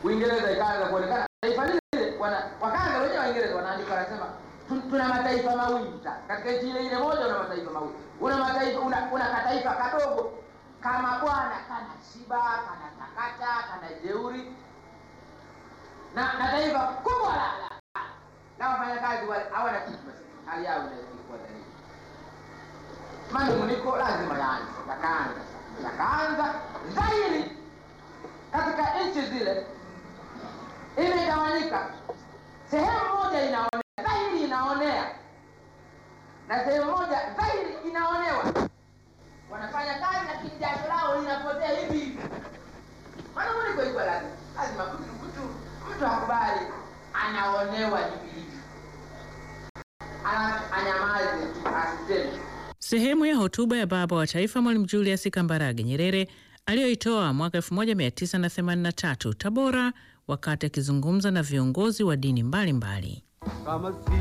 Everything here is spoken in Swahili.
Uingereza ikaanza kuonekana taifa lile lile, wana wakaanza wenyewe Waingereza wanaandika, wanasema "Tu- tuna mataifa mawili sasa katika nchi ile ile moja, una mataifa mawili, una mataifa una, una kataifa kadogo kama bwana kana shiba kana takata kana jeuri na na taifa kubwa la la na wafanyakazi wale hawana kitu, basi hali yao inakuwa dhaifu. Manunguniko lazima yaanze, yakaanza yakaanza dhahiri katika nchi zile, imegawanyika. Sehemu moja inaonea dhahiri, inaonea na sehemu moja dhahiri inaonewa. Wanafanya kazi na kijasho lao linapotea hivi hivi. Manunguniko iko lazima, lazima mtu mtu mtu akubali anaonewa hivi hivi, alafu anyamaze tu asiseme. Sehemu ya hotuba ya baba wa taifa Mwalimu Julius Kambarage Nyerere aliyoitoa mwaka 1983 Tabora, wakati akizungumza na viongozi wa dini mbalimbali mbali. kama si